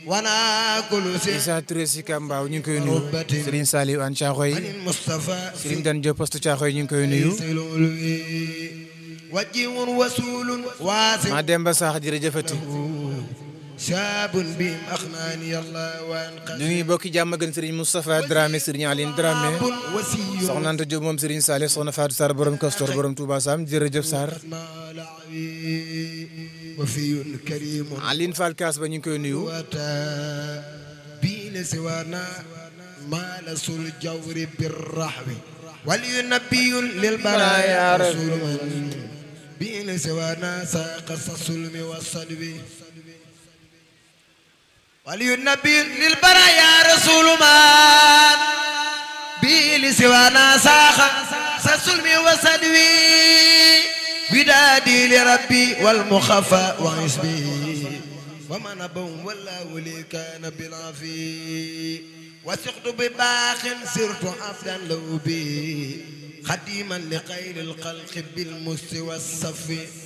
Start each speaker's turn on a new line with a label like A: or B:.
A: wana kulu si
B: Issa Touré si Kambaaw ñu ngi koy nuyu Serigne Saliou An Thiaxoy
A: anil Mustafa
B: Serigne Dan Diop poste Thiaxoy ñu ngi koy nuyu
A: wajihun wasulun waasi
B: ma Demba Sax jërëjëfati
A: shaabun bihim axnaani allah wa anqa
B: ñu ngi bokki jàmm gën Serigne Moustapha Dramé Serigne Aline Dramé
A: wasiyun
B: soxna Anta Diop moom Serigne Saleh soxna Fatou Sarr borom Castor borom Touba Sam jërëjëf Sarr
A: malawi wafiyun karimun
B: Aline Fall Kaas ba ñu ngi koy nuyu
A: wata biine siwana maalasul jawri birrahwi waliyunabiyun lilbaraya rasulman biine siwana saqa sasulmi wasalwi waliyunabiyun lilbaraya rasulman biine siwana saqa sasulmi wasalwi ودادي لربي والمخفى وحسبي ومن بهم ولا ولي كان بالعفي وثقت بباخ سرت عبدا لو بي خديما لخير الخلق بالمس والصف